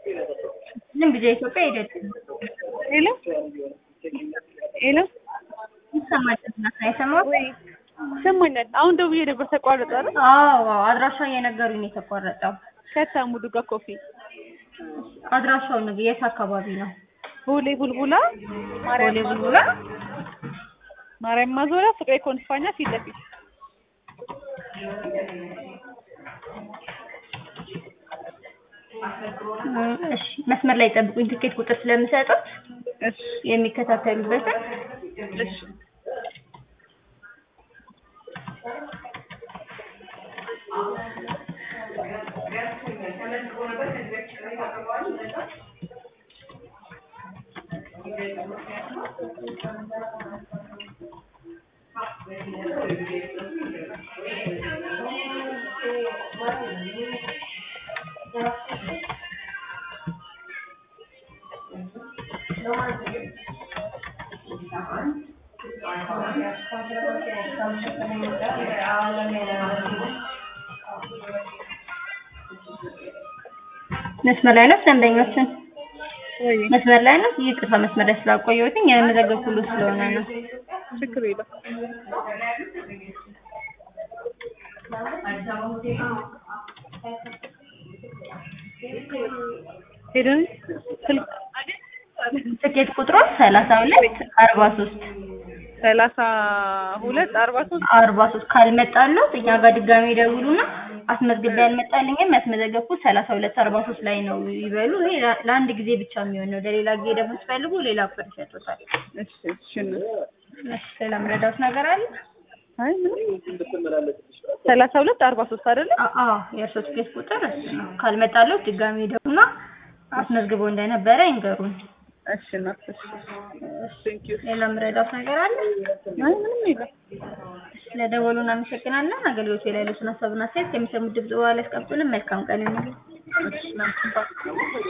ዝም ብዬ ኢትዮጵያ አይደለም ሄሎ ሄሎ ይሰማል። እናት አይሰማም? ወይ ይሰማኛል። አሁን ደውዬ ነበር ተቋረጠ አይደል? አዎ አድራሻ እየነገሩኝ ነው የተቋረጠው። ከተሙ ዱጋ ኮፊ አድራሻው ነው የት አካባቢ ነው? ቦሌ ቡልቡላ ቦሌ ቡልቡላ ማርያም ማዞሪያ ፍቅሬ ኮንስፓኛ ፊት ለፊት እሺ መስመር ላይ ጠብቁኝ። ትኬት ቁጥር ስለምሰጡት እሺ የሚከታተሉበትን እሺ መስመር ላይ ነው ደንበኞችን ወይ መስመር ላይ ነው። ይቅርታ መስመር ላይ ስላቆየሁትኝ የመዘገብ ሁሉ ስለሆነ ነው። ችግር የለም። ሄደን ስልክ ትኬት ቁጥሩ ሰላሳ ሁለት አርባ ሶስት ሰላሳ ሁለት አርባ ሶስት አርባ ሶስት ካልመጣለት እኛ ጋር ድጋሚ ይደውሉና አስመዝግቤ ያልመጣልኝም ያስመዘገብኩት ሰላሳ ሁለት አርባ ሶስት ላይ ነው ይበሉ። ይሄ ለ- ለአንድ ጊዜ ብቻ የሚሆን ነው። ለሌላ ጊዜ ደግሞ ሲፈልጉ ሌላ ቁጥር ይሰጡታል። እሺ እሺ ነው። እሺ ሌላ ምረዳት ነገር አለ? አይ ምንም ሰላሳ ሁለት አርባ ሶስት አይደለ? አ- አዎ የእርሶ ትኬት ቁጥር እሱ ነው። ካልመጣለት ድጋሚ ይደውሉና አስመዝግበው እንደነበረ ይንገሩን። እሺ ነው። እሺ ቴንክ ዩ ሌላ ምረዳት ነገር አለ? አይ ምንም የለም። ስለደወሉ እናመሰግናለን። አገልግሎቱ ላይ ያሉትን ሀሳብና አስተያየት ከሚሰሙት ድምጽ በኋላ ያስቀምጡልን። መልካም ቀን ይሁንልን። እሺ ነው።